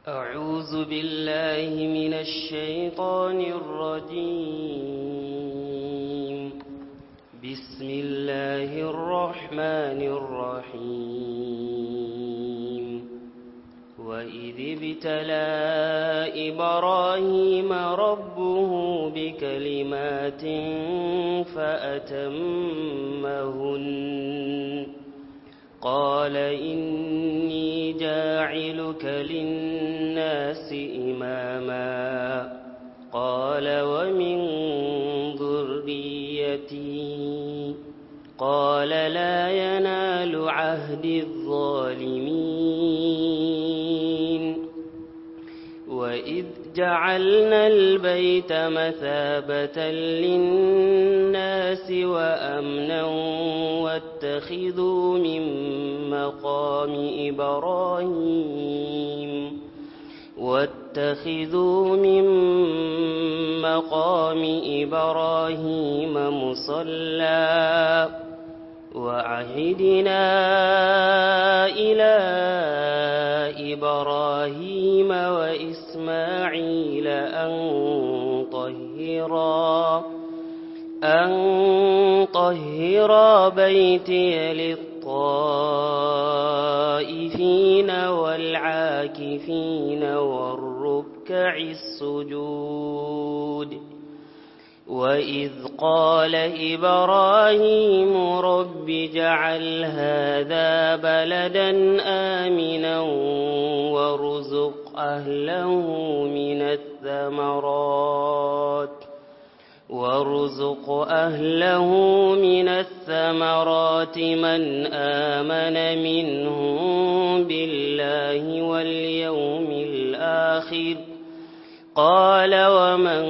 أعوذ بالله من الشيطان الرجيم بسم الله الرحمن الرحيم وإذ ابتلى إبراهيم ربه بكلمات فأتمهن قال إني جاعلك للناس إماما قال ومن ذريتي قال لا ينال عهد الظالمين وإذ جعلنا البيت مثابة للناس وأمنا واتخذوا من مقام إبراهيم واتخذوا من مقام إبراهيم مصلى وعهدنا إلى إبراهيم وإسماعيل أن طهرا أن طهرا بيتي للطائفين والعاكفين والركع السجود وإذ قال إبراهيم رب جعل هذا بلدا آمنا وارزق أهله من الثمرات وارزق أهله من الثمرات من آمن منهم بالله واليوم الآخر قال ومن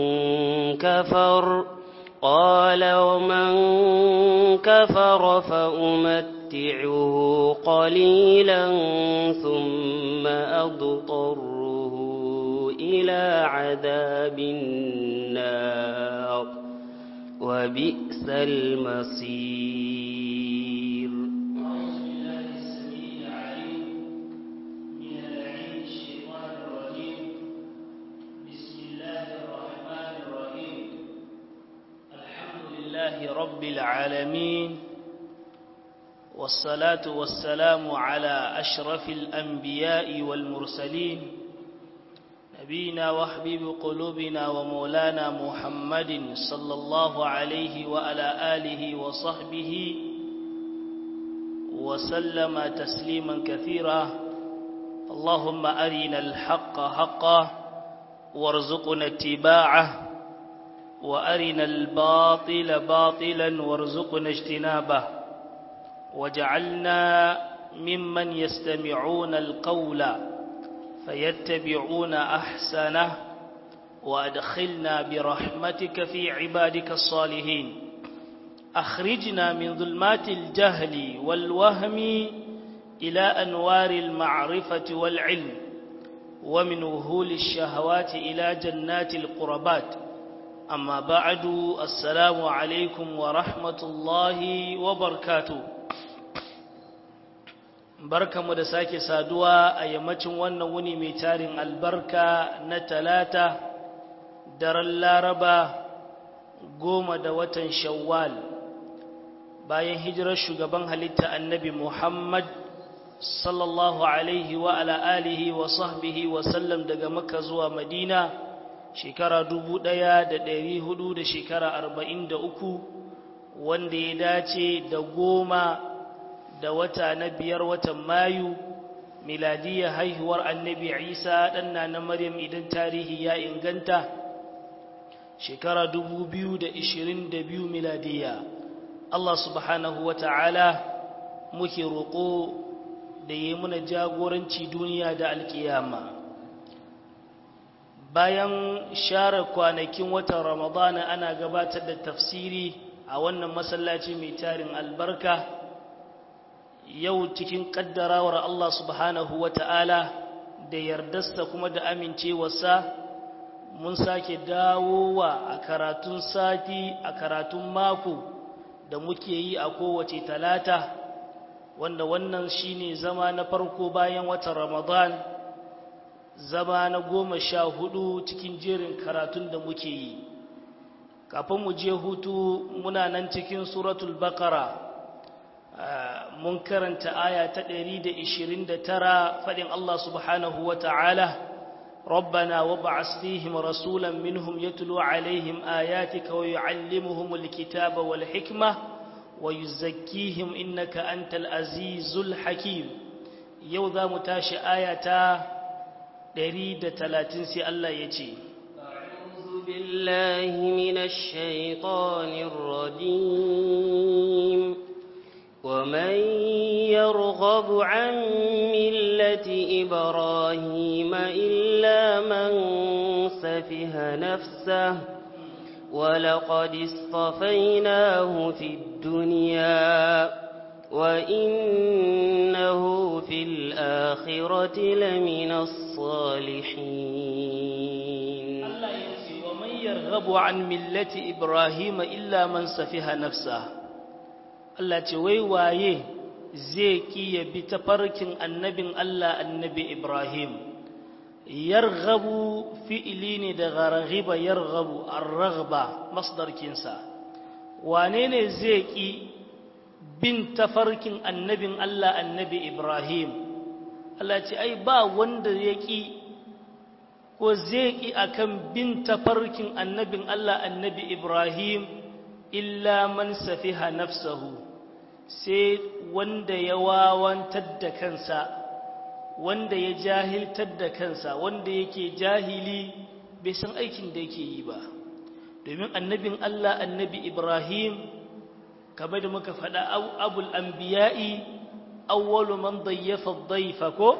كفر قال ومن كفر فأمتعه قليلا ثم أضطره إلى عذاب النار وبئس المصير لله رب العالمين والصلاة والسلام على أشرف الأنبياء والمرسلين نبينا وحبيب قلوبنا ومولانا محمد صلى الله عليه وعلى آله وصحبه وسلم تسليما كثيرا اللهم أرنا الحق حقا وارزقنا اتباعه وأرنا الباطل باطلا وارزقنا اجتنابه وجعلنا ممن يستمعون القول فيتبعون أحسنه وأدخلنا برحمتك في عبادك الصالحين أخرجنا من ظلمات الجهل والوهم إلى أنوار المعرفة والعلم ومن وهول الشهوات إلى جنات القربات amma ba'adu assalamu alaikum wa rahmatullahi wa barkatu barkamu da sake saduwa a yammacin wannan wuni mai tarin albarka na talata daren laraba goma da watan shawwal bayan hijirar shugaban halitta annabi muhammad sallallahu alaihi wa ala alihi wa sahbihi wa sallam daga makka zuwa madina shekara dubu ɗaya da ɗari hudu da shekara arba'in da uku wanda ya dace da goma da wata na biyar watan mayu miladiyar haihuwar annabi isa ɗanna na maryam idan tarihi ya inganta shekara dubu biyu da ishirin da biyu miladiya allah subhanahu wa ta'ala muke roƙo da yi muna jagoranci duniya da alkiyama bayan share kwanakin watan ramadana ana gabatar da tafsiri a wannan masallaci mai tarin albarka yau cikin kaddarawar Allah subhanahu wa ta'ala da yardarsa kuma da amincewarsa mun sake dawowa a karatun sati a karatun mako da muke yi a kowace talata wanda wannan shine zama na farko bayan watan ramadan zama na goma sha hudu cikin jerin karatun da muke yi kafin mu je hutu muna nan cikin suratul bakara mun karanta aya ta 129 faɗin Allah subhanahu wa ta'ala ربنا وابعث فيهم رسولا منهم يتلو عليهم آياتك ويعلمهم الكتاب والحكمة ويزكيهم إنك أنت العزيز الحكيم يوذا متاش آية دريد تلاتين سي الله يجي أعوذ بالله من الشيطان الرجيم ومن يرغب عن ملة إبراهيم إلا من سفه نفسه ولقد اصطفيناه في الدنيا وإنه في الآخرة لمن الصالحين الله يجزي ومن يرغب عن ملة إبراهيم إلا من سفه نفسه Allah ce wai waye zai ki ya bi tafarkin annabin Allah annabi Ibrahim yarghabu fi'ili ne daga raghiba yarghabu ar-raghba masdar kinsa wane ne zai ki bin tafarkin annabin Allah annabi Ibrahim Allah ce ai ba wanda ya ki ko zai ki akan bin tafarkin annabin Allah annabi Ibrahim illa man safiha nafsahu sai wanda ya wawantar da kansa wanda ya jahiltar da kansa wanda yake jahili bai san aikin da yake yi ba domin annabin Allah annabi Ibrahim kamar da muka faɗa abul anbiya'i awwalu man dayyafa dhayfa ko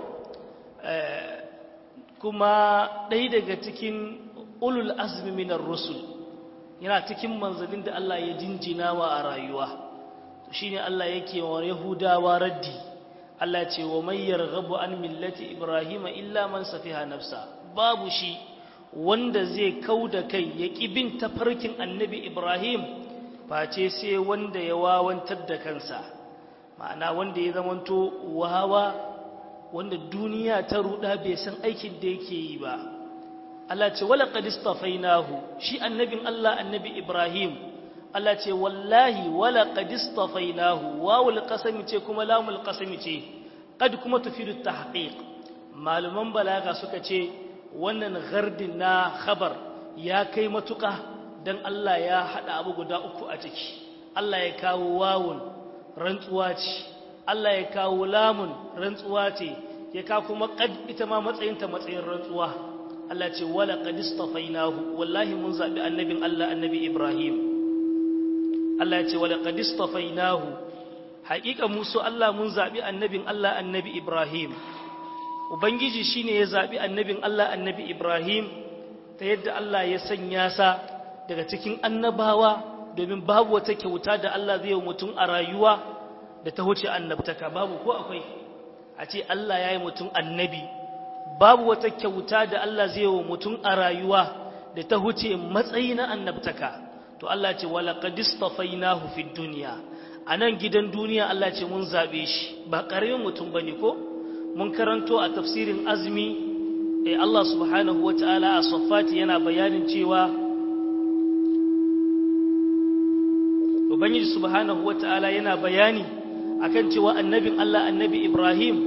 kuma ɗaya daga cikin ulul azmi minar rusul yana cikin manzalin da Allah ya jinjina wa a rayuwa shine Allah yake wa Yahudawa raddi Allah ce wa may yarghabu an millati Ibrahim illa man safiha nafsa babu shi wanda zai kauda kai ya bin tafarkin Annabi Ibrahim face sai wanda ya wawantar da kansa ma'ana wanda ya zamanto wawa wanda duniya ta ruda bai san aikin da yake yi ba Allah ce wala qad istafainahu shi annabin Allah annabi Ibrahim Allah ce wallahi wala qad istafainahu wawul qasami ce kuma lamul qasami ce qad kuma tufidu tahqiq maluman balaga suka ce wannan gardin na khabar ya kai matuka dan Allah ya hada abu guda uku a ciki Allah ya kawo wawun rantsuwa ce Allah ya kawo lamun rantsuwa ce ya kawo kuma qad ita ma matsayinta matsayin rantsuwa Allah ce wala qad istafainahu wallahi mun zabi annabin Allah annabi Ibrahim Allah ya ce wala qad istafainahu haƙiƙa musu Allah mun zabi annabin Allah annabi Ibrahim ubangiji shine ya zabi annabin Allah annabi Ibrahim ta yadda Allah ya sanya sa daga cikin annabawa domin babu wata kyauta da Allah zai yi mutum a rayuwa da ta huce annabtaka babu ko akwai a ce Allah ya yi mutum annabi babu wata kyauta da Allah zai wa mutum a rayuwa da ta huce matsayi na annabtaka to Allah ce wala qad istafainahu fid dunya anan gidan duniya Allah ce mun zabe shi ba karamin mutum bane ko mun karanto a tafsirin azmi eh Allah subhanahu wataala a saffati yana bayanin cewa ubangiji subhanahu wataala yana bayani akan cewa annabin Allah annabi Ibrahim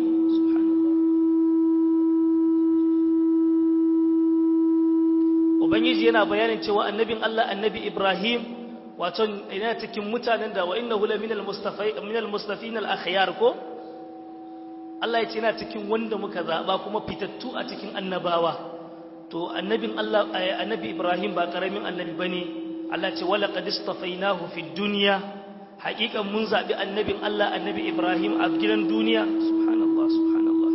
ubangiji yana bayanin cewa annabin Allah annabi Ibrahim wato yana cikin mutanen da wa innahu la minal mustafai minal mustafin al akhyar ko Allah ya ce yana cikin wanda muka zaba kuma fitattu a cikin annabawa to annabin Allah annabi Ibrahim ba karamin annabi bane Allah ce wala qad istafainahu fid dunya haqiqan mun zabi annabin Allah annabi Ibrahim a gidan duniya subhanallah subhanallah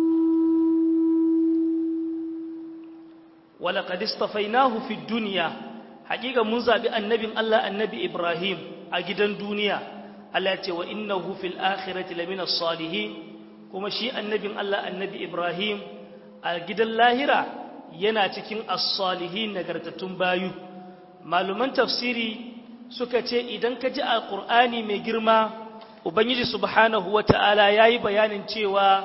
wala qad istafainahu fid dunya haqiqan mun zabi annabin Allah annabi Ibrahim a gidan duniya Allah ya ce wa innahu fil akhirati lamina salihin kuma shi annabin Allah annabi Ibrahim a gidan lahira yana cikin as-salihin nagartattun bayu maluman tafsiri suka ce idan ka ji a ƙur'ani mai girma ubangiji subhanahu wata'ala ya yi bayanin cewa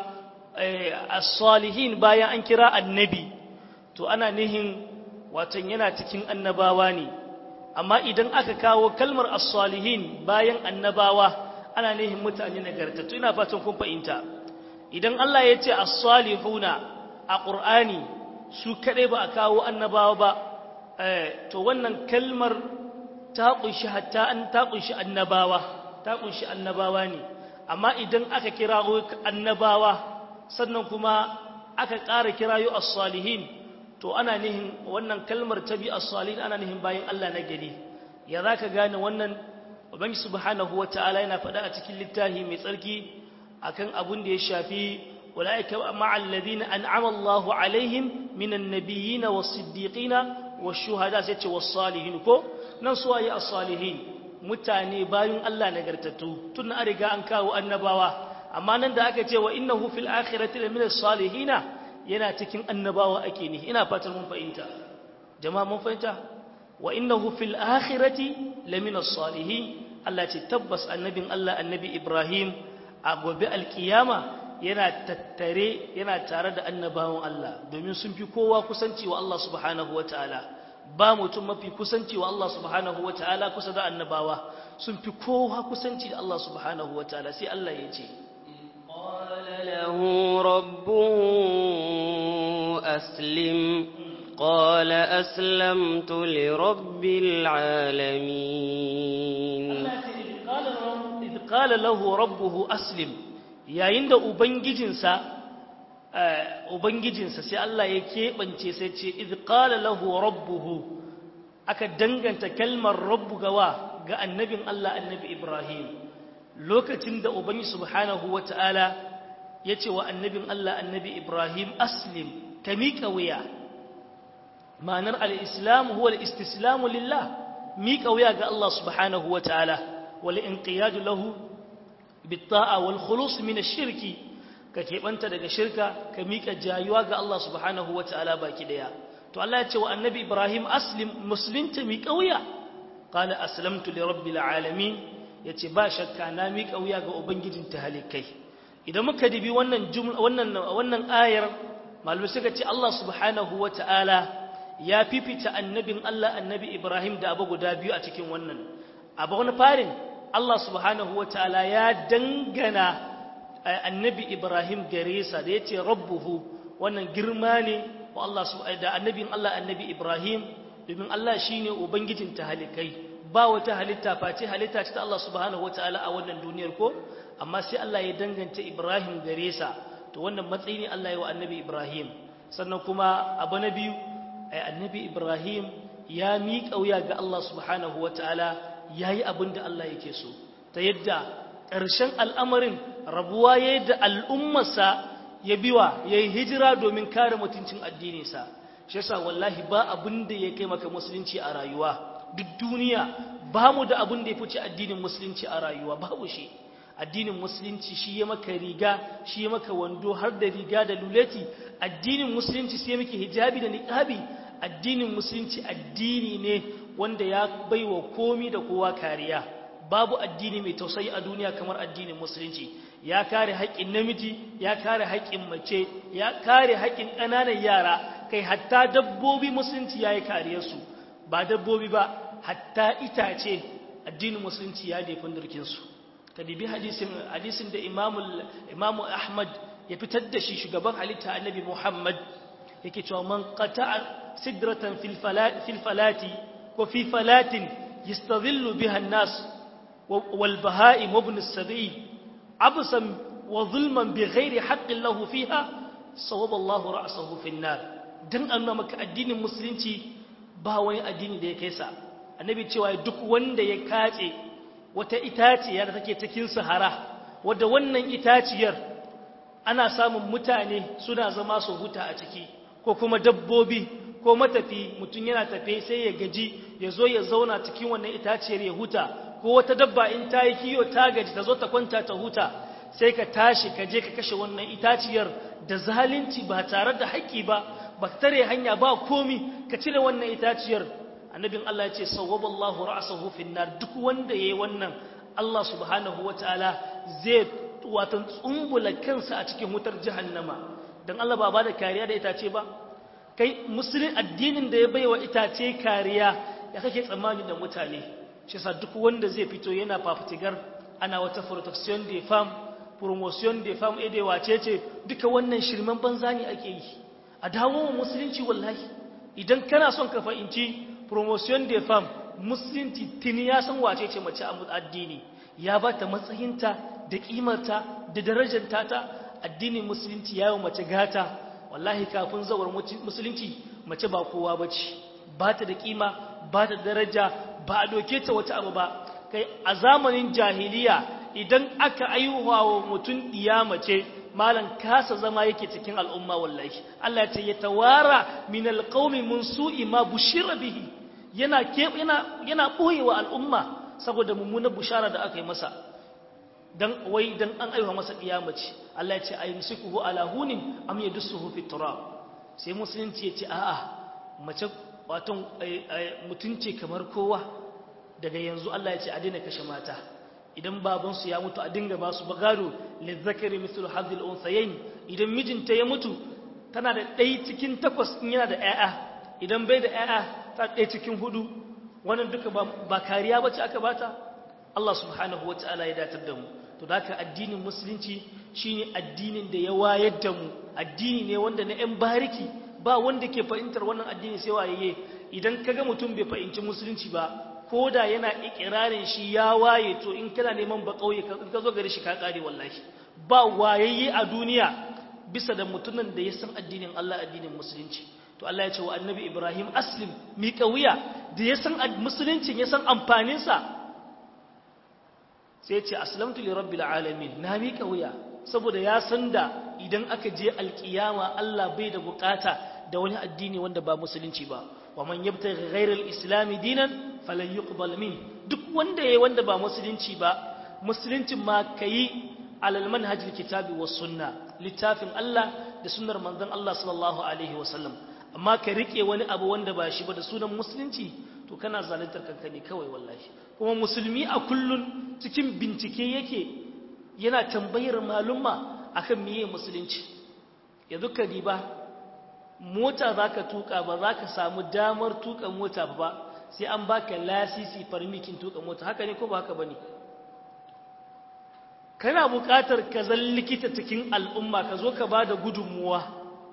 as-salihin bayan an kira annabi to ana nihin watan yana cikin annabawa ne amma idan aka kawo kalmar as-salihin bayan annabawa ana nihin mutane nagartattu ina fatan kun fahimta idan Allah ya ce as-salihuna a Qur'ani su kadai ba a kawo annabawa ba to wannan kalmar ta kunshi hatta an ta kunshi annabawa ta kunshi annabawa ne amma idan aka kirawo annabawa sannan kuma aka ƙara kirayo as-salihin to ana nihin wannan kalmar ta bi as-salihin ana nihin bayan Allah na gari ya zaka gane wannan ubangi subhanahu wataala yana faɗa a cikin littafi mai tsarki akan abun da ya shafi ulaika ma'al ladina an'ama Allahu alaihim minan nabiyyin was-siddiqina wash-shuhada sai ce was-salihin ko nan suwaye as-salihin mutane bayan Allah nagartattu tun an riga an kawo annabawa amma nan da aka ce wa innahu fil akhirati lamina salihina yana cikin annabawa ake ni ina fatan mun fahimta jama'a mun fahimta wa innahu fil akhirati lamina salihin Allah ce tabbas annabin Allah annabi Ibrahim a gobe alkiyama yana tattare yana tare da annabawan Allah domin sun fi kowa kusanci wa Allah subhanahu wataala ba mutum mafi kusanci wa Allah subhanahu wataala kusa da annabawa sun fi kowa kusanci da Allah subhanahu wataala sai Allah ya ce قال له ربه أسلم قال أسلمت لرب العالمين إذ قال له ربه أسلم yayin da ubangijinsa ubangijinsa sai Allah ya keɓance sai ce idh qala lahu rabbuhu aka danganta kalmar rabbu gawa ga annabin Allah annabi Ibrahim lokacin da ubangi subhanahu wata'ala ya ce wa annabin Allah annabi Ibrahim aslim ka miƙa wuya ma'anar al'islam huwa al'istislamu lillah miƙa wuya ga Allah subhanahu wata'ala wal inqiyadu lahu bitta'a wal khulus min ash-shirki ka keɓanta daga shirka ka miƙa jayuwa ga Allah subhanahu wata'ala baki daya to Allah ya ce wa annabi Ibrahim aslim muslimta miƙa wuya qala aslamtu li rabbil alamin ya ce ba shakka na miƙa wuya ga Ubangijin halikai idan muka dibi wannan wannan ayar malamai suka ce Allah subhanahu wa ta'ala ya fifita annabin Allah annabi Ibrahim da abu guda biyu a cikin wannan abu wani farin Allah subhanahu wa ta'ala ya dangana annabi Ibrahim gare sa da ya ce rabbuhu wannan girma ne wa Allah da annabin Allah annabi Ibrahim domin Allah shine Ubangijin halikai ba wata halitta face halitta ce ta Allah subhanahu wataala a wannan duniyar ko amma sai Allah ya danganta Ibrahim gare sa to wannan matsayi ne Allah ya wa annabi Ibrahim sannan kuma abu na biyu annabi Ibrahim ya miƙa wuya ga Allah subhanahu wataala yayi abin da Allah yake so ta yadda ƙarshen al'amarin rabuwa yayi da al'ummarsa ya biwa yayi hijira domin kare mutuncin addininsa shi yasa wallahi ba abin da ya kai maka musulunci a rayuwa duk duniya ba mu da abin da ya fice addinin musulunci a rayuwa babu shi addinin musulunci shi ya maka riga shi ya maka wando har da riga da luleti addinin musulunci sai maka hijabi da niqabi addinin musulunci addini ne wanda ya baiwa komi da kowa kariya babu addini mai tausayi a duniya kamar addinin musulunci ya kare haƙƙin namiji ya kare haƙƙin mace ya kare haƙƙin ƙananan yara kai hatta dabbobi musulunci ya yi kariyarsu ba dabbobi ba hatta itace addinin musulunci ya defin dirkinsu ka dibi hadisin hadisin da imamu ahmad ya fitar da shi shugaban halitta annabi muhammad yake cewa man qata'a sidratan fil falati ko fi falatin yastadhillu biha an-nas wal baha'im ibn as-sabi absan wa zulman bighairi haqqin lahu fiha sawaba Allahu ra'sahu fi an-nar dan annama maka addinin musulunci ba wani addini da ya kai sa annabi cewa duk wanda ya kace wata itaciya da take cikin sahara wadda wannan itaciyar ana samun mutane suna zama su huta a ciki ko kuma dabbobi ko matafi mutum yana tafe sai ya gaji ya zo ya zauna cikin wannan itaciyar ya huta ko wata dabba in ta yi kiyo ta gaji ta zo ta kwanta ta huta sai ka tashi ka je ka kashe wannan itaciyar da zalunci ba tare da haƙƙi ba ba tare hanya ba komi ka cire wannan itaciyar annabin Allah ya ce sawwaballahu ra'sahu fin nar duk wanda yayi wannan Allah subhanahu wataala zai watan tsumbula kansa a cikin wutar jahannama don Allah ba ba da kariya da itace ba kai musulun addinin da ya bai wa itace kariya ya kake tsammani da mutane shi sa duk wanda zai fito yana fafitigar ana wata protection de femme promotion de femme ede wace ce duka wannan shirman banza ne ake yi a dawo wa musulunci wallahi idan kana son ka fahimci promotion de femme musulunci tuni ya san wace ce mace a addini ya ba ta matsayinta da kimarta da darajarta ta addinin musulunci ya yi mace gata wallahi kafin zawar musulunci mace ba kowa ba ce ba ta da kima ba ta da daraja ba a doke ta wata abu ba kai a zamanin jahiliya idan aka aihuwa wa mutum ɗiya mace malam kasa zama yake cikin al'umma wallahi Allah ce ya tawara min alqaumi mun su'i ma bushira bihi yana yana yana boyewa al'umma saboda mummunar bushara da aka yi masa dan wai dan an aiwa masa kiyamaci Allah ya ce ayumsikuhu ala hunin am yadussuhu fi turab sai musulunci ya ce a'a mace wato mutunci kamar kowa daga yanzu Allah ya ce a daina kashe mata idan baban su ya mutu a dinga ba su bagado lizzakari mithlu hadhil unsayayn idan mijinta ya mutu tana da ɗaya cikin takwas in yana da ƴaƴa idan bai da ƴaƴa ta ɗaya cikin hudu wannan duka ba kariya bace aka bata Allah subhanahu wataala ya datar da mu to da haka addinin musulunci shine addinin da ya wayar da mu addini ne wanda na 'yan bariki ba wanda ke fahimtar wannan addini sai waye idan kaga mutum bai fahimci musulunci ba ko da yana ikirarin shi ya waye to in kana neman ba kauye ka zo gari shi ka kare wallahi ba wayayye a duniya bisa da mutumin da ya san addinin Allah addinin musulunci to Allah ya ce wa annabi Ibrahim aslim mi wuya da ya san musuluncin ya san amfaninsa sai ce aslamtu li rabbil alamin na miƙa wuya saboda ya san da idan aka je alkiyama Allah bai da bukata da wani addini wanda ba musulunci ba wa man yabtaghi ghayra al-islam dinan falan yuqbal min duk wanda yayi wanda ba musulunci ba musuluncin ma kayi alal manhaj kitabi was sunna littafin Allah da sunnar manzon Allah sallallahu alaihi wasallam amma ka rike wani abu wanda ba shi ba da sunan musulunci to kana zaluntar kanka ne kawai wallahi kuma musulmi a kullun cikin bincike yake yana tambayar malumma akan miye musulunci yanzu ka diba mota zaka tuka ba zaka samu damar tuka mota ba sai an baka lasisi farmikin tuka mota haka ne ko ba haka bane kana buƙatar ka zan likita cikin al'umma ka zo ka bada gudunmuwa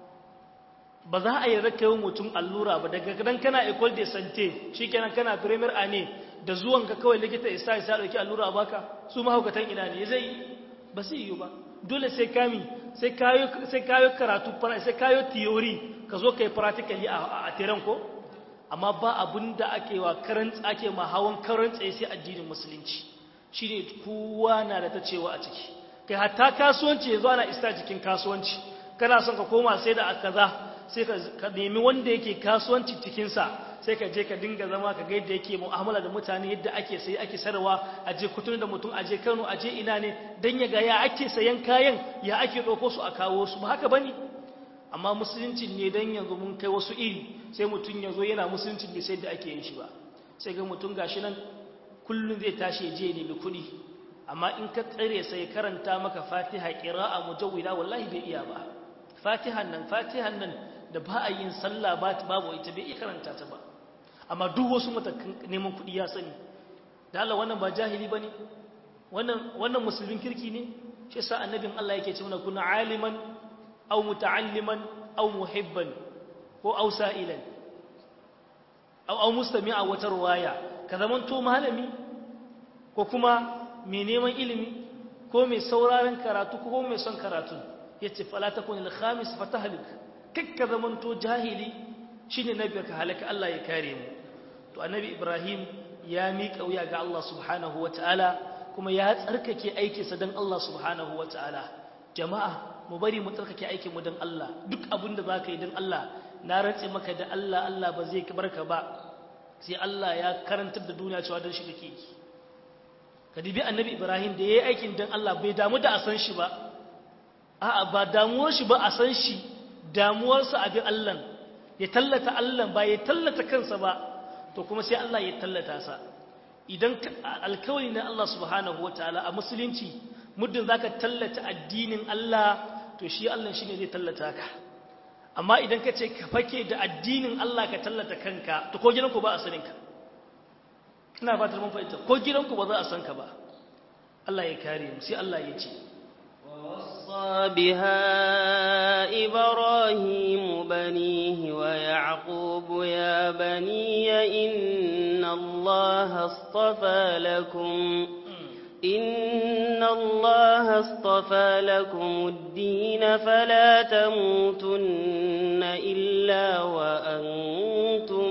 ba za a yi raka mutum allura ba daga dan kana ecole de santé shikenan kana premier ane da zuwan ka kawai likita isa isa dauki allura baka su mahaukatan ina ne zai ba sai yi ba dole sai kami sai kayo sai kayo karatu sai kayo theory ka zo kai practically a a tiran ko amma ba abinda ake wa karant ake ma hawan karant sai addinin musulunci shine kowa na da ta cewa a ciki kai hatta kasuwanci yanzu ana ista cikin kasuwanci kana son ka koma sai da kaza sai ka nemi wanda yake kasuwanci cikinsa sai ka je ka dinga zama ka ga yadda yake mu'amala da mutane yadda ake sai ake sarwa a je kutun da mutum a je Kano a je ina ne dan ya ga ya ake sayan kayan ya ake ɗauko su a kawo su ba haka bane amma musulunci ne dan yanzu mun kai wasu iri sai mutum ya zo yana musulunci bai sai da ake yin shi ba sai ga mutum gashi nan kullum zai tashi ya je ya nemi kuɗi amma in ka tsare sai karanta maka fatiha qira'a mujawwida wallahi bai iya ba fatihan nan fatihan nan da ba a yin sallah ba babu ita bai iya karanta ta ba amma duk wasu matakan neman kuɗi ya sani da Allah wannan ba jahili bane wannan wannan musulmin kirki ne shi yasa annabin Allah yake ce mana kuna aliman aw muta'alliman aw muhibban ko aw sa'ilan aw aw mustami'a wata ruwaya ka zamanto malami ko kuma mai neman ilimi ko mai sauraron karatu ko mai son karatu yace fala takun al-khamis fatahlik kakka zamanto jahili shine nabi ka halaka Allah ya kare mu to annabi Ibrahim ya miƙa wuya ga Allah subhanahu wataala kuma ya tsarkake aikinsa dan Allah subhanahu wataala jama'a mu bari mu tsarkake aikin mu dan Allah duk abin da zaka yi dan Allah na rantse maka da Allah Allah ba zai barka ba sai Allah ya karantar da duniya cewa dan shi kake yi ka dibi annabi Ibrahim da yayi aikin dan Allah bai damu da a san shi ba a'a ba damuwar shi ba a san shi damuwarsa abin Allah ya tallata Allah ba ya tallata kansa ba to kuma sai Allah ya tallata sa idan alkawari na Allah subhanahu wataala a musulunci muddin zaka tallata addinin Allah to shi Allah shine zai tallata ka amma idan ka ce ka fake da addinin Allah ka tallata kanka to ko gidanku ba a sanin ka ina ba ta mun fahimta ko gidanku ba za a san ka ba Allah ya kare mu sai Allah ya ce ووصى بها إبراهيم بنيه ويعقوب يا بني إن الله اصطفى لكم إن الله اصطفى لكم الدين فلا تموتن إلا وأنتم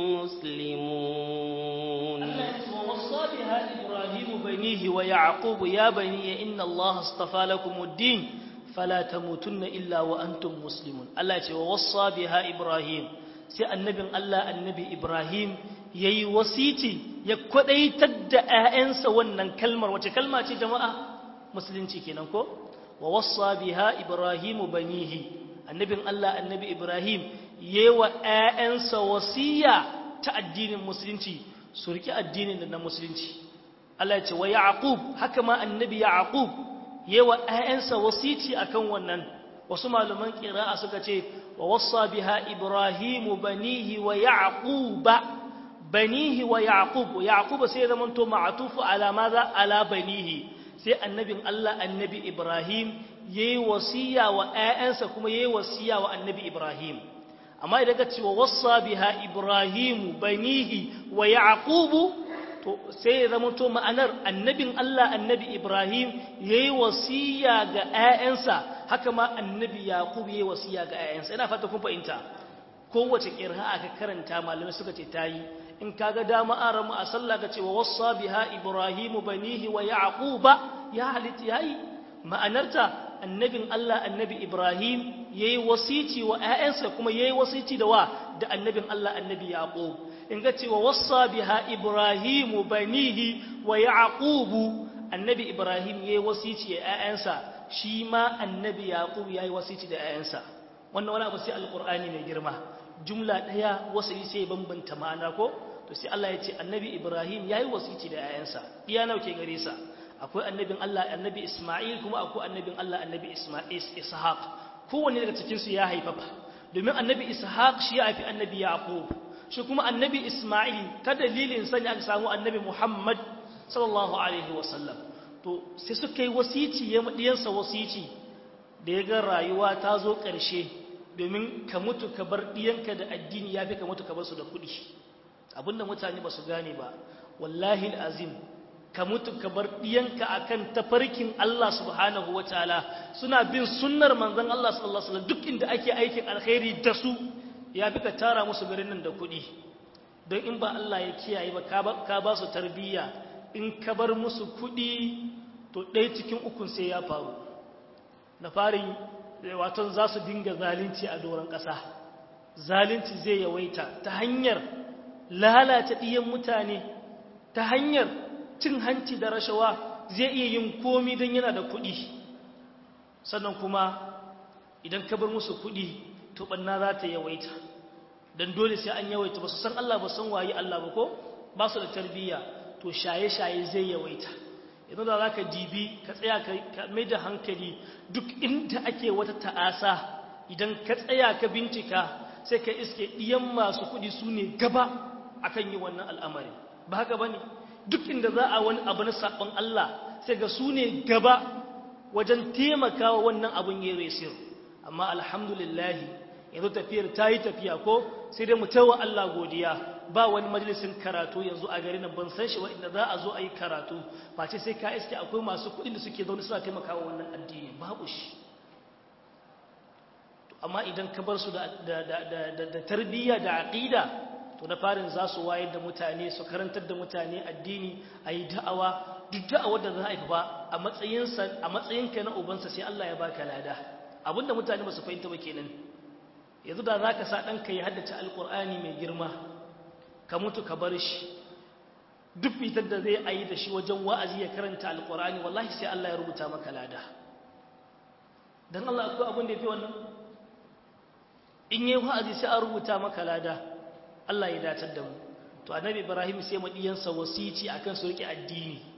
مسلمون ووصى بها إبراهيم بنيه ويعقوب يا بني إن الله اصطفى لكم الدين فلا تموتن إلا وأنتم مسلمون الله يقول ووصى بها إبراهيم sai annabin Allah annabi Ibrahim ya yi wasiti ya kwadaitar da ‘ya'yansa wannan kalmar wace kalma ce jama'a musulunci kenan ko wa wassa biha Ibrahimu banihi annabin Allah annabi Ibrahim ya yi wa ‘ya'yansa wasiya ta addinin musulunci su riƙe addinin da na musulunci Allah ya ce wa Yaqub haka ma annabi Yaqub ya yi wa ‘ya'yansa wasiti akan wannan wasu malaman ƙira'a suka ce wa wassa biha Ibrahimu banihi wa Yaquba banihi wa yaqub yaqub sai zaman to ma'tufu ala maza ala banihi sai annabin Allah annabi Ibrahim yayi wasiya wa ƴaƴansa kuma yayi wasiya wa annabi Ibrahim amma idan ka ce wa wassa biha Ibrahim banihi wa yaqub to sai zaman to ma'anar annabin Allah annabi Ibrahim yayi wasiya ga ƴaƴansa haka ma annabi yaqub yayi wasiya ga ƴaƴansa ina fata kun fahimta kowace ƙirha aka karanta malamai suka ce tayi in kaga dama an ramu a sallah ka ce wa wassa biha ibrahimu banihi wa yaquba ya halitta yayi ma'anarta annabin Allah annabi Ibrahim yayi wasici wa ƴaƴansa kuma yayi wasici da wa da annabin Allah annabi Yaqub in ga cewa wassa biha Ibrahimu banihi wa Yaqubu annabi Ibrahim yayi wasici da ƴaƴansa shi ma annabi Yaqub yayi wasici da ƴaƴansa wannan wani abu sai alqur'ani mai girma jumla daya wasali sai bambanta ma'ana ko to sai Allah ya ce annabi Ibrahim yayi wasici da ƴaƴansa iya nawa ke gare sa akwai annabin Allah annabi Isma'il kuma akwai annabin Allah annabi Isma'il Ishaq kowanne daga cikin su ya haifafa domin annabi Ishaq shi ya haifi annabi Yaqub shi kuma annabi Isma'il ta dalilin sani aka samu annabi Muhammad sallallahu alaihi wasallam to sai suka yi wasici ya madiyansa wasici da ya ga rayuwa ta zo ƙarshe domin ka mutu ka bar ɗiyanka da addini ya fi ka mutu ka bar su da kuɗi abinda mutane ba su gane ba wallahi azim ka mutu ka bar ɗiyanka a kan tafarkin Allah subhanahu wa ta'ala suna bin sunnar manzan Allah sallallahu alaihi duk inda ake aikin alkhairi da su ya fi ka tara musu garin nan da kuɗi don in ba Allah ya kiyaye ba ka ba su tarbiyya in ka bar musu kuɗi to ɗaya cikin ukun sai ya faru na farin waton za su dinga zalunci a doron ƙasa zalunci zai yawaita ta hanyar lalata ɗiyan mutane ta hanyar cin hanci da rashawa zai iya yin komi don yana da kuɗi sannan kuma idan ka bar musu kuɗi to ɓanna za ta yawaita don dole sai an yawaita ba su san Allah ba san waye Allah ba ko ba su da tarbiyya to shaye-shaye zai yawaita idan da za ka dibi ka tsaya ka mai da hankali duk inda ake wata ta'asa idan ka tsaya ka bincika sai ka iske ɗiyan masu kuɗi su ne gaba akan yi wannan al'amari ba haka ba ne duk inda za a wani abu na saɓon Allah sai ga su ne gaba wajen taimakawa wannan abin ya resir amma alhamdulillahi yanzu tafiyar ta yi tafiya ko sai dai mu tawa Allah godiya ba wani majalisin karatu yanzu a garin ban san shi inda za a zo a yi karatu face sai ka iske akwai masu kuɗin da suke zaune suna taimakawa wannan addini babu shi amma idan ka bar su da tarbiyya da aƙida to na farin za su wayar da mutane su karantar da mutane addini a yi da'awa duk da'awar da za a yi ba a matsayinsa a matsayinka na ubansa sai Allah ya baka lada abinda mutane ba su fahimta ba kenan yanzu da za ka sa ɗanka ya haddace alƙur'ani mai girma ka mutu ka bar shi duk fitar da zai ayi da shi wajen wa'azi ya karanta alƙur'ani wallahi sai Allah ya rubuta maka lada don Allah akwai abin da ya fi wannan in yi wa'azi sai an rubuta maka lada Allah ya datar da mu to annabi Ibrahim sai madiyansa wasici akan su rike addini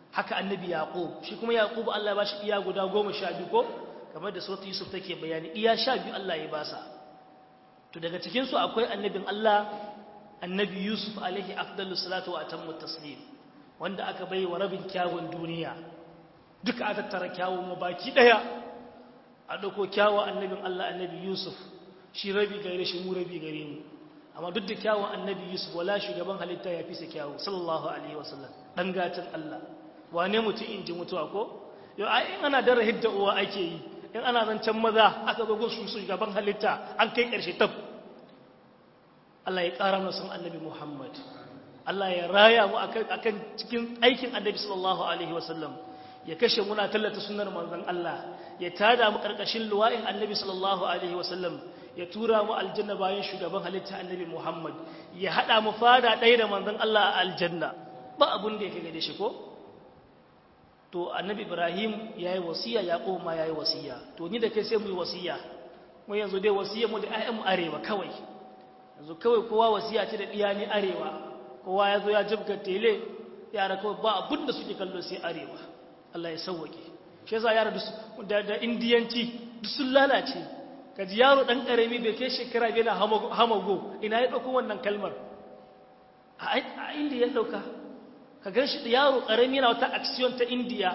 haka annabi yaqub shi kuma yaqub Allah ya bashi iya guda 12 ko kamar da suratul yusuf take bayani iya 12 Allah ya basa to daga cikin su akwai annabin Allah annabi yusuf alaihi afdalus salatu wa atammu taslim wanda aka bai wa rabin kyawun duniya duka aka tara kyawun mu baki daya a dauko kyawun annabin Allah annabi yusuf shi rabi gare shi mu rabi gare mu amma duk da kyawun annabi yusuf wala shugaban halitta ya fi sa kyawu sallallahu alaihi wasallam dan gatan Allah wane mutum in ji mutuwa ko yau ai in ana dara hidda uwa ake yi in ana zancen maza aka zo gun su shugaban halitta an kai karshe tab Allah ya ƙara mana son annabi Muhammad Allah ya raya mu akan cikin aikin annabi sallallahu alaihi wasallam ya kashe muna tallata sunnar manzon Allah ya tada mu karkashin luwa'in annabi sallallahu alaihi wasallam ya tura mu aljanna bayan shugaban halitta annabi Muhammad ya hada mu fada ɗaya da manzon Allah a aljanna ba abun da yake gade shi ko to annabi Ibrahim yayi wasiya Yaqub ma yayi wasiya to ni da kai sai mu yi wasiya mu yanzu dai wasiyar mu da ayyan mu arewa kawai yanzu kawai kowa wasiya ce da diya ni arewa kowa ya zo ya jibga tele yara kawai ba abun da suke kallo sai arewa Allah ya sauwake shi yasa yara da da indiyanci duk sun lalace kaji yaro dan karami bai kai shekara bai na hamago ina ya dauko wannan kalmar a indiya ya dauka ka gan shi yaro karami yana wata action ta indiya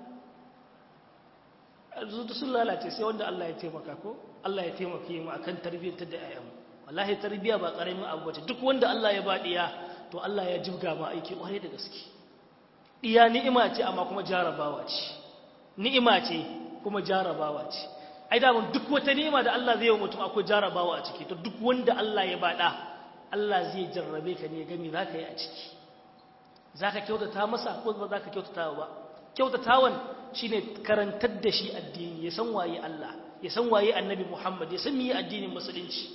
duk sun lalace sai wanda Allah ya taimaka ko Allah ya taimaka mu akan tarbiyyar da ayyamu wallahi tarbiyya ba karamin abu bace duk wanda Allah ya ba diya to Allah ya jibga ma aiki kware da gaske diya ni'ima ce amma kuma jarabawa ce ni'ima ce kuma jarabawa ce ai da duk wata ni'ima da Allah zai yi mutum akwai jarabawa a ciki to duk wanda Allah ya bada Allah zai jarrabe ka ne gami zaka yi a ciki zaka kyautata masa ko ba zaka kyautata ba kyautatawan shine karantar da shi addini ya san waye Allah ya san waye Annabi Muhammad ya san meye addinin musulunci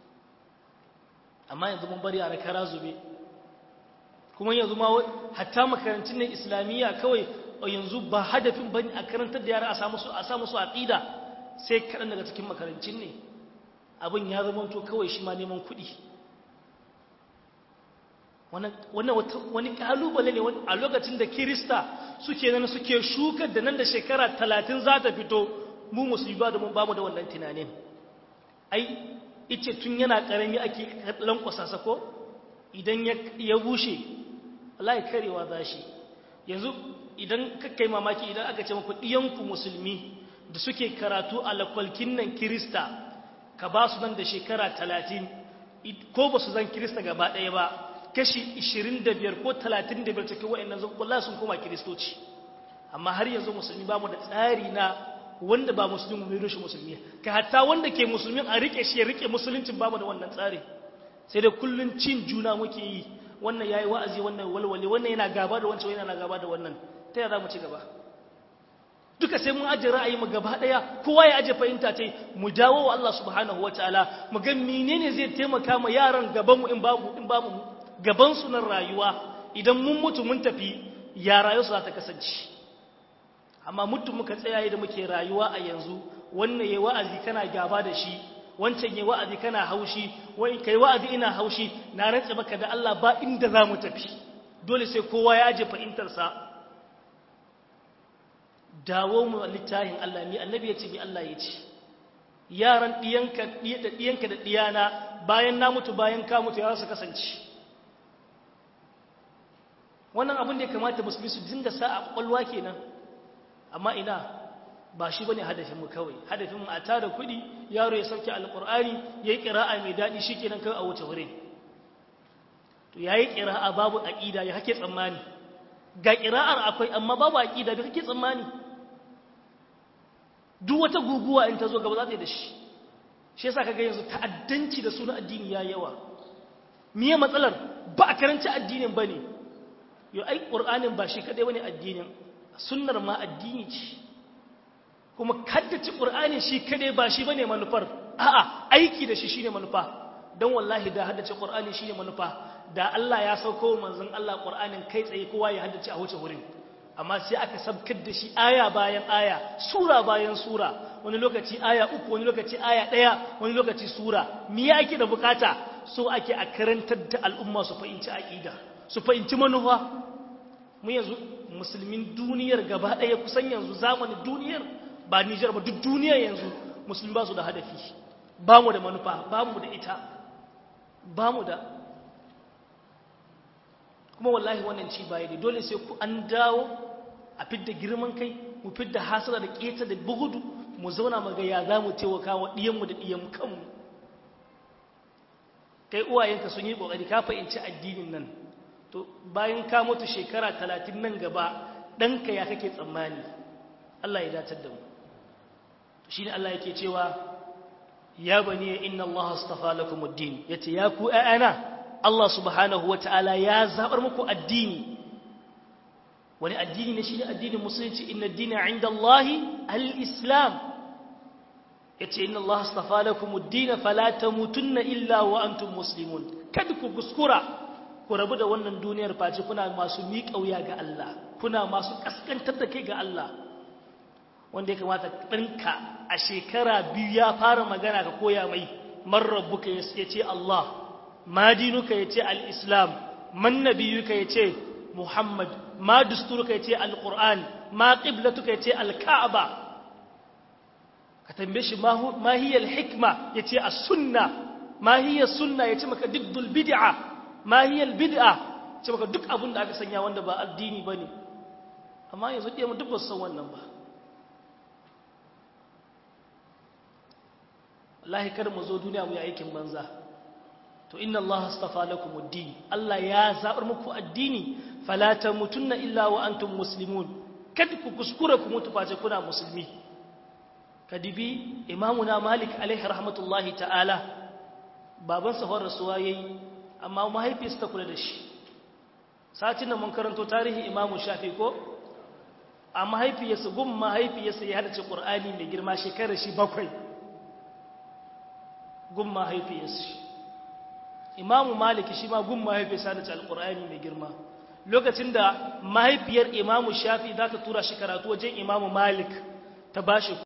amma yanzu mun bari a kara zube kuma yanzu ma hatta makarantun ne islamiyya kawai yanzu ba hadafin bane a karantar da yara a samu su a samu su aqida sai kadan daga cikin makarantun ne abin ya zama to kawai shi ma neman kuɗi wannan wani kalubale ne a lokacin da kirista suke nan suke shukar da nan da shekara talatin za ta fito mu musulmi ba da mun bamu da wannan tunanin ai ice tun yana karami ake lankwasa sako idan ya bushe Allah ya karewa za shi yanzu idan kai mamaki idan aka ce muku ɗiyanku musulmi da suke karatu a lakwalkin nan kirista ka ba su nan da shekara talatin ko ba su zan kirista gaba ɗaya ba kashi 25 ko 35 cikin wa'annan zuwa sun koma kiristoci amma har yanzu musulmi ba mu da tsari na wanda ba musulmi mu mai shi musulmi ka hatta wanda ke musulmi a rike shi ya rike musuluncin ba mu da wannan tsari sai da kullun cin juna muke yi wannan yayi wa'azi wannan walwale wannan yana gaba da wancan wannan yana gaba da wannan ta yaya za mu ci gaba duka sai mun aje ra'ayi mu gaba daya kowa ya aje fahimta ce mu dawo wa Allah subhanahu wataala mu ga menene zai taimaka ma yaran gaban mu in babu in babu gaban su na rayuwa idan mun mutu mun tafi ya rayuwa za ta kasance amma mutum muka tsaya da muke rayuwa a yanzu wannan yayi wa'azi kana gaba da shi wancan yayi wa'azi kana haushi wai kai wa'azi ina haushi na rantsa maka da Allah ba inda za mu tafi dole sai kowa ya aje fahimtar sa dawo mu littafin Allah mi annabi ya ce mi Allah ya ce yaran diyanka da diyanka da diyana bayan na mutu bayan ka mutu ya su kasance wannan abin da ya kamata musulmi su dinga sa a kwakwalwa kenan amma ina ba shi bane hadafin mu kawai hadafin mu a tara kuɗi yaro ya sauke alqur'ani yayi qira'a mai dadi shikenan kai a wuce wurin to yayi qira'a babu aqida ya hake tsammani ga qira'ar akwai amma babu aqida da kake tsammani duk wata guguwa in ta zo gaba za ta yi da shi shi yasa kaga yanzu ta'addanci da sunan addini ya yawa miye matsalar ba a karanci addinin bane yo ai qur'anin ba shi kadai bane addinin sunnar ma addini ce kuma kaddace qur'ani shi kadai ba shi bane manufar a'a aiki da shi shine manufa dan wallahi da haddace qur'ani shine manufa da Allah ya sauko manzon Allah qur'anin kai tsaye kowa ya haddace a wuce wurin amma sai aka sabkar da shi aya bayan aya sura bayan sura wani lokaci aya uku wani lokaci aya daya wani lokaci sura me ake da bukata so ake a karantar da al'umma su fahimci aqida su fahimci manufa mu yanzu musulmin duniyar gaba ɗaya kusan yanzu zamanin duniyar ba Nijar ba duk duniyar yanzu musulmi ba su da hadafi ba mu da manufa ba mu da ita ba mu da kuma wallahi wannan ci baya ne dole sai ku an dawo a fidda girman kai mu fidda hasara da keta da bugudu mu zauna mu ga ya za mu taimaka wa ɗiyanmu da ɗiyan kanmu kai uwayenka sun yi ƙoƙari ka fahimci addinin nan to bayan ka mutu shekara talatin nan gaba ɗanka ya kake tsammani Allah ya datar da mu shi ne Allah yake cewa ya bani inna Allah astafa lakum ad-din yace ya ku ayana Allah subhanahu wata'ala ya zabar muku addini wani addini ne shi ne addinin musulunci inna ad-dina 'inda Allah al-islam yace inna Allah astafa lakum ad-din fala tamutunna illa wa antum muslimun kada ku kuskura ku rabu da wannan duniyar face kuna masu miƙa wuya ga Allah kuna masu kaskantar da kai ga Allah wanda ya kamata ɗanka a shekara biyu ya fara magana ka koya mai marrabuka ya ce Allah madinuka ya ce al'islam man nabiyuka ya ce Muhammad ma dusturuka ya ce al-Qur'an ma ƙiblatuka ya ce al-Ka'aba ka tambaye shi ma hiyar hikma ya ce a sunna ma hiyar sunna ya ce maka diddul bid'a ma hiyar bid'a ce maka duk abin da aka sanya wanda ba addini ba ne amma yanzu ɗaya mu duk ba su san wannan ba wallahi kar mu zo duniya mu yi aikin banza to inna Allah astafa lakum ad-din Allah ya zabar muku addini fala tamutunna illa wa antum muslimun kada ku kuskura ku mutu face kuna musulmi kadibi imamuna malik alaihi rahmatullahi ta'ala baban sa rasuwa yayi amma mahaifiyarsa ta kula da shi satin da mun karanto tarihi imamu shafi ko a mahaifiyarsa gun mahaifiyarsa ya hadace qur'ani mai girma shekarar shi bakwai gun mahaifiyarsa imamu maliki shi ma gun mahaifiyarsa da alkur'ani mai girma lokacin da mahaifiyar imamu shafi za ta tura shi karatu wajen imamu malik ta bashi